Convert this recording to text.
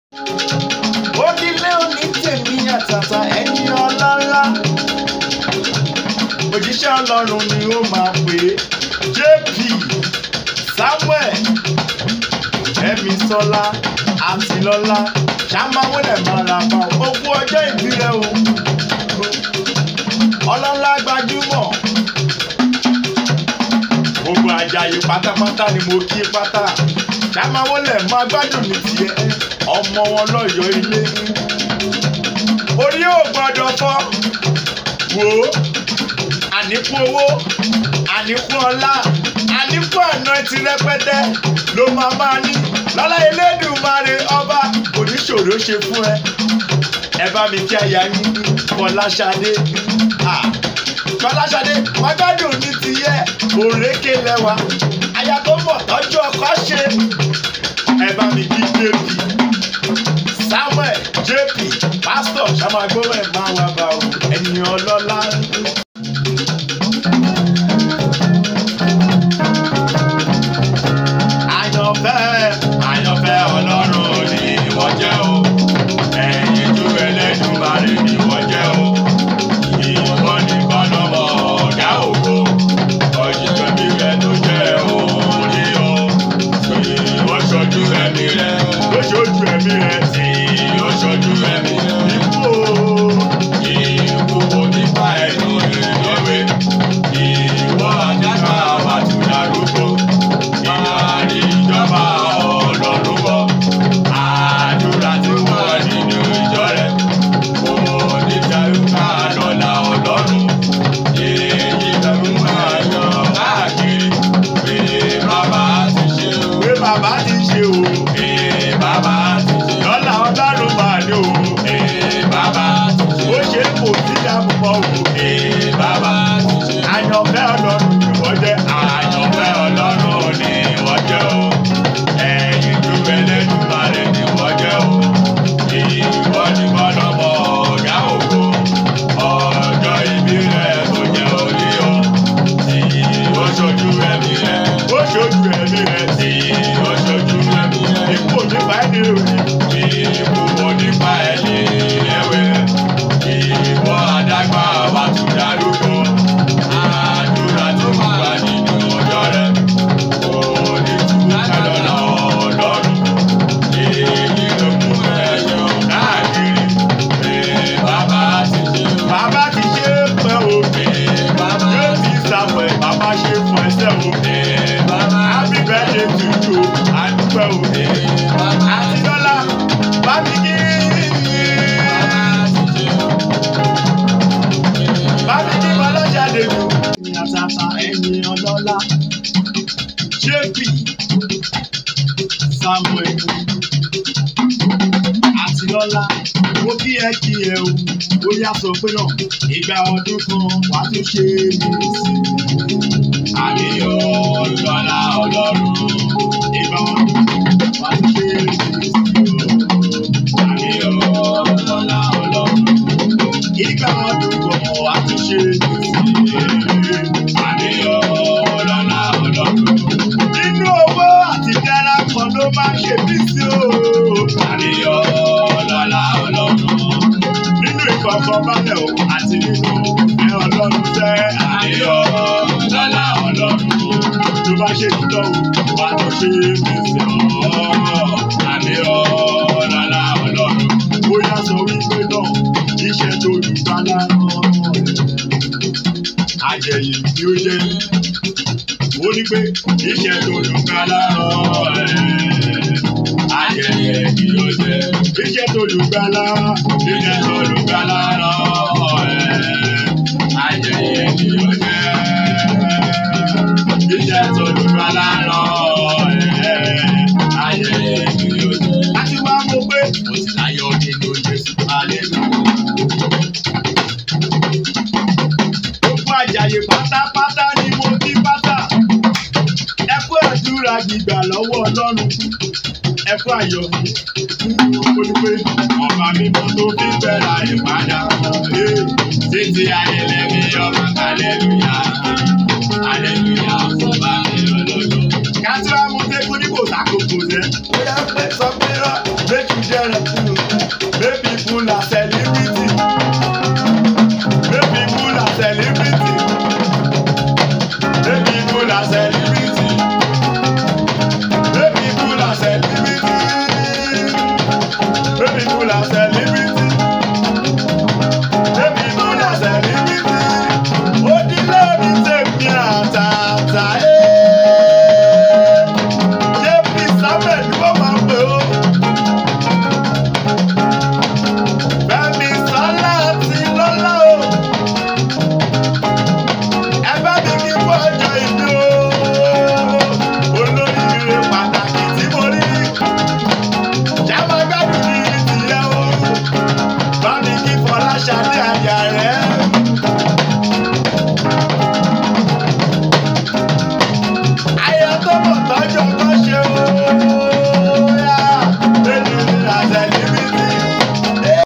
onílé òní tèmi àtàtà ẹ̀yìn ọlọ́lá òjíṣẹ́ ọlọ́run ni ó máa pè é jp samuel ẹ̀mí sọlá àtìlọ́lá ṣàmáwélẹ̀ máa ra pa ogún ọjọ́ ìbí rẹ o ọlọ́lá gbajúmọ̀ gbogbo ajayi pátápátá ni mo kí pátá ṣàmáwélẹ̀ máa gbádùn ní tiẹ̀ ọmọ wọn lọ́yọ̀ọ́ ilé orí ò gbọ́dọ̀ fọ́ wò ó àníkún owó àníkún ọlá àníkún àná ti rẹpẹtẹ ló máa máa ní lọ́lá elédùnmarè ọba oníṣòro ṣe fún ẹ ẹ bá mi kí aya yín fọláṣadé Ah, fọláṣadé wọn gbádùn ní tiyẹ òrékè lẹwa aya tó mọ̀ tọ́jú ọkọ ṣe ẹ bá mi kí jp samuel jp pásítọ̀ ṣàmàgbọ́n ẹ̀ máa wà bá o ẹ̀yìn ọlọ́lá. àyànfẹ́ àyànfẹ́ ọlọ́run ni wọ́n jẹ́ o ẹ̀yìn ju ẹlẹ́dùnmarè ni wọ́n jẹ́ o ìwọ nìkan lọ́mọ ọ̀gá ògo ọ̀jíjọ́ bí rẹ tó jẹ́ òní o ìwọ ṣojú ẹ̀mí rẹ ló ṣojú ẹ̀mí rẹ tí ó ṣojú ẹ̀mí rẹ ikú o ikú kò nípa ẹnu ìlọ́wé ìwọ àjàgbá àbàtúndàrúgbó ìyáàrí ìjọba ọlọ́run wọ àdúrà tí wọ́n nínú ìjọ rẹ̀ kò ní tẹ̀rùkà lọ́la ọlọ́run èyí lẹ́rù máa yan káàkiri pé bàbá ti ṣe o. pé bàbá ti ṣe o. pé bàbá ti ṣe o. lọ́la ọlọ́run máa ní o. pé bàbá ti ṣe o. ó ṣe kò sí ìdààmú o. pé bàbá ti ṣe o. àyànfẹ́ ọlọ́run ni wọ́n jẹ́. àyànfẹ́ ọlọ́run ni wọ́n jẹ́ o. ẹ̀yin tó ẹlẹ́dùnmarè ni wọ́n jẹ́ o. ìwọ ni bọ́lọ́mọ ọ̀gá ògo. ọjọ́ ìbí rẹ̀ tó jẹ́ orí o. tí ó ṣojú ẹ̀mí rẹ̀. ó ṣojú ẹ̀mí rẹ̀. tí ó ṣojú ẹ̀mí rẹ̀. ikú nípa ẹni rẹ̀. ikú nípa ẹni ẹ̀wẹ̀. ìwọ àdàgbà wa tún darúgbó. àdúrà tó wà nínú ọjọ́ rẹ̀. kò ní tú kálọ́lá ọlọ́run. èyí ló mú ẹyọ káàkiri. pé bàbá ti ṣe o. bàbá ti ṣe é pẹ́ o. pé bàbá yóò ti sàpẹ̀ bàbá ṣe fún ẹsẹ̀ o. pé bàbá happy birthday to you o. àdúpẹ́ o. pé bàbá àti dọ́là bá mi kí. bá mi kí bọ́lọ́jáde jù. àtàtà ẹ̀yìn ọlọ́lá jp samuel àtìlọ́lá ó kí ẹ kí ẹ o ó yá sọ pé náà ìgbà ọdún kan wàá tún ṣe é mí sí i. àníyàn olùdọ́lá ọlọ́run ìgbà ọdún kan wàá tún ṣe é mí sí i. àníyàn olùdọ́lá ọlọ́run ìgbà ọdún kan wàá tún ṣe é mí sí i. àníyàn olùdọ́lá ọlọ́run nínú owó àti dára kan ló máa ṣe bí sí o. àníyàn ọlọ́lá ọlọ́run. nínú ìfọ̀kànbalẹ̀ o àti nínú ẹ ọlọ́run jẹ́ àníyàn ọlọ́lá ọlọ́run. tó bá ṣe títọ́ o wàá tó ṣe fèsì ọ̀. àníyàn ọlọ́lá ọlọ́run. bóyá sọ wípé náà iṣẹ́ tó dùgbàlà náà. àjẹyìn ni ó jẹ́ ó ní pé iṣẹ́ tó dùgbà lárọ̀ ẹ̀. Ayẹyẹ kí ló jẹ́? Iṣẹ́ tó dùgbà lárọ̀. Iṣẹ́ tó dùgbà lárọ̀ ẹ̀. Ayẹyẹ kí ló jẹ́? Iṣẹ́ tó dùgbà lárọ̀ ẹ̀. Ayẹyẹ kí ló jẹ́? Láti wá mọ̀ pé mo ti láyọ̀ nínú Jésù. Hallelujah. Gbogbo àjàyè pátápátá ni mo ní pátá ẹ kú àdúrà gbígbà lọ́wọ́ ọlọ́run ẹ kú ayọ̀ mo ní pé ọba mímọ́ tó fi bẹ̀rẹ̀ ìpadà títí ayẹlẹ mi ọmọ aleluya aleluya fọba mi ológo. kátìrá mo dé kó ní kò sákòókò jẹ. bóyá pé sọ pé rọ méjì iṣẹ́ rẹ̀.